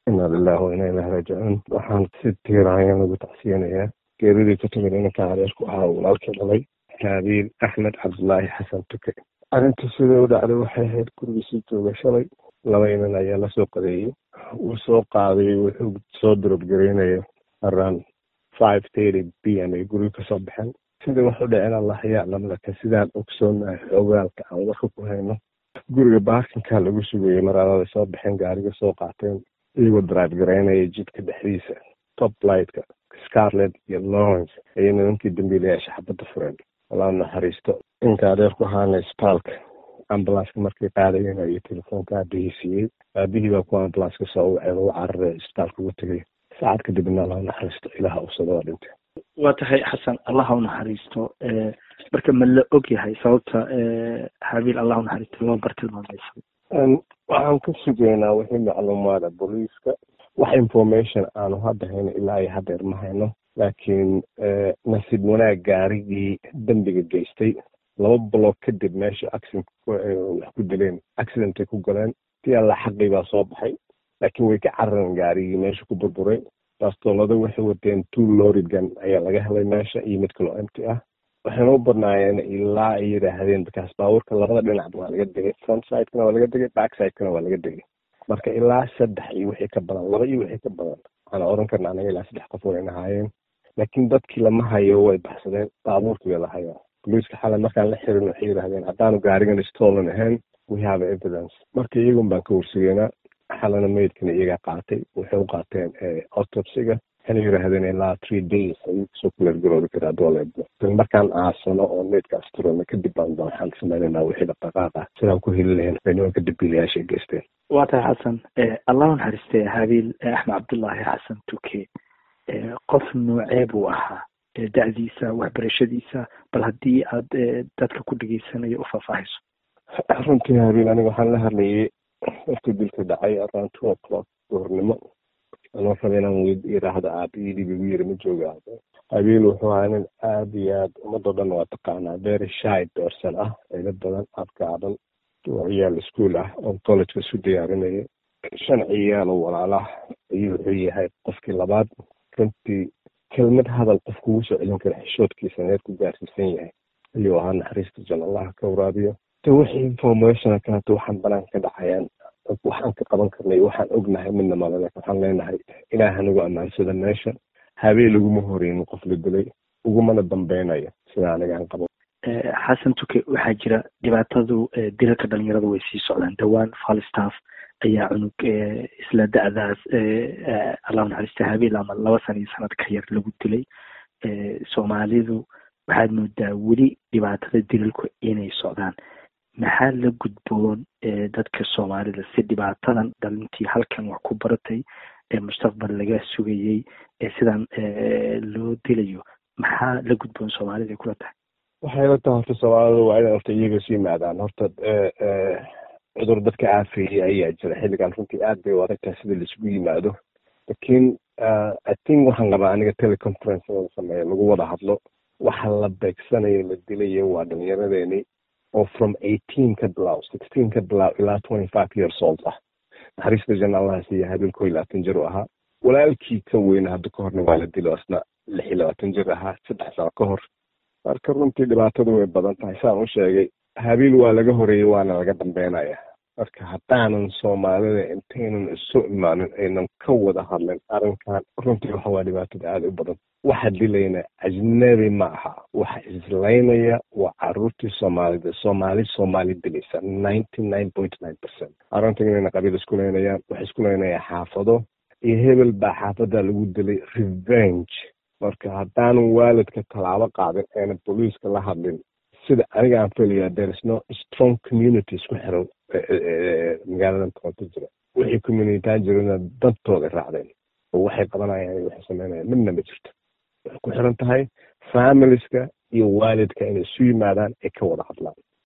ina lilahi wa ina ilahi raajicuun waxaan si tiiraanya lagu tacsiyanayaa geeridii ka timid inanka adeerku ahaa walaalkii dhalay haabiil axmed cabdulaahi xasan tuke arrinta sida u dhacday waxay ahayd gurigiisii jooga shalay laba inan ayaa lasoo qadeeyey wuu soo qaaday wuxuu soo durobgareynaya around five thirty b m ay guriga kasoo baxeen sida wax u dhaceen allah yaclam laakiin sidaan ogsoonahay xoogaalka aan warka ku hayno guriga baarkinkaa lagu sugayey maraalada soo baxeen gaariga soo qaateen iyagoo drive garaynaya jidka dhexdiisa top lightka scarlet iyo lawrence ayay nimankii dambiilayaasha xabadda fureen walaa naxariisto inka adeer ku ahaana isbitaalka ambulanska markay qaadayeen ayuu telefoonka aabihii siiyey aabihii baa ku ambulanska soo waceen u cararay isbitaalka ugu tegay saacad kadibna allah naxariisto ilaha usada waa dhintay waa tahay xasan allah u naxariisto marka ma la og yahay sababta habiil allah u naxariisto loo bartilmaameysay waxaan ka sugaynaa wixii macluumaada booliiska wax information aanu hadda hayno ilaa iyo hadeer ma hayno laakiin nasiib wanaag gaarigii dembiga geystay laba block kadib meesha accident wax ku dileen accidentay ku galeen tii alla xaqii baa soo baxay laakiin way ka carareen gaarigii meesha ku burburay bastoolada waxay wateen two lorigan ayaa laga helay meesha iyo mid kaloo empty ah waxayna u badnaayeen ilaa ay yidhaahdeen bakaas baabuurka labada dhinacba waa laga degay front sidekana waa laga degay back sidekana waa laga degay marka ilaa saddex iyo wixii ka badan laba iyo wixii ka badan waxaan oran karna anaga ilaa saddex qof wayna haayeen laakiin dadkii lama hayo way baxsadeen baabuurkii baa la hayaa boliiska xalay markaan la xirin waxay yidhahdeen haddaanu gaarigan stolen ahayn we have evidence marka iyagun baan ka warsugeynaa xalana meydkana iyagaa qaatay waxay u qaateen autopsiga waxayna yidhaahdeen ilaa three days ayuu kasoo kuleergaroobi karaa dooleedba markaan aasano oo meydkaas turano kadib baan waxaan samaynaynaa wixii dhaqdhaqaaq ah sidaan ku heli lahayn waxay nimanka dambiilayaashay geysteen waa tahay xasan allah u naxariistay habiil axmed cabdullaahi xasan tuke qof noocee buu ahaa da'diisa waxbarashadiisa bal haddii aad dadka ku dhegeysanayo u faahfaahiso runtii habiil aniga waxaan la hadlayay wafti dilka dhacay around two o'clock duhurnimo anoo raba inaan weyd yidhaahdo aabiyidii bigu yiri ma jooga aaba habiil wuxuu ahaa nin aada iyo aad ummadoo dhan waa taqaanaa very shy person ah cilo badan adkaadan oo ciyaal ischool ah oo collegeka isu diyaarinaya shan ciyaal oo walaalah ayuu wuxuu yahay qofkii labaad runtii kelmad hadal qof kugu soo celin kara xishoodkiisa neer ku gaarsiisan yahay ayuu ahaa naxariista jan allaha ka waraabiyo de wixii informationa kaleeto waxaan banaan ka dhacayaan waxaan ka qaban karnay waxaan ognahay midna malale waxaan leenahay ilaah nagu ammaansada meesha habeen uguma horeynin qof la dilay ugumana dambeynaya sida anigaan qabo xasan tuke waxaa jira dhibaatadu dilalka dhalinyarada way sii socdaan dhowaan falstaff ayaa cunug isla da'daas allah naxariista habeel ama laba sana iyo sanad ka yar lagu dilay soomaalidu waxaad moodaa weli dhibaatada dilalku inay socdaan maxaa la gudboon dadka soomaalida si dhibaatadan dhalintii halkan wax ku baratay mustaqbal laga sugayey sidan loo dilayo maxaa la gudboon soomaalida kula tahay waxay la tahay horta soomaalida waa inay horta iyaga isu yimaadaan horta cudur dadka aafeeyey ayaa jira xilligan runtii aad bay u adagtahay sida laisugu yimaado laakiin i think waxaan qabaa aniga teleconference in la sameeyo lagu wada hadlo waxa la beegsanayo la dilayo waa dhalinyaradeenii oo from eighteen ka bilaw sixteen ka bilaw ilaa twenty five years old ah naxariista janaalaha siiya habil ko iyo labaatan jir u ahaa walaalkii ka weyna hadda ka horna waa la dilo asna lix iyo labaatan jir ahaa saddex sano ka hor marka runtii dhibaatadu way badan tahay saan u sheegay habiil waa laga horeeyey waana laga dambeynaya marka haddaanan soomaalida intaynan isu imaanin aynan ka wada hadlin arrinkan runtii waxa waa dhibaatada aada u badan waxa dilayna ajnabi ma aha waxa islaynaya waa caruurtii soomaalida soomaali soomaali dilaysa ninety nine point nine percent arrintan inayna qabiil isku leynayaan waxay isku leynayaan xaafado iyo hebel baa xaafada lagu dilay revenge marka haddaanan waalidka tallaabo qaadin ayna booliiska la hadlin sida aniga aan felayaa there is no strong community isku xiran magaaladan toronto jira wixii communitytaan jirana dantooda raacdeen oo waxay qabanayaan waxay sameynayaan midna ma jirto waxay ku xiran tahay familiska iyo waalidka inay isu yimaadaan ay ka wada hadlaan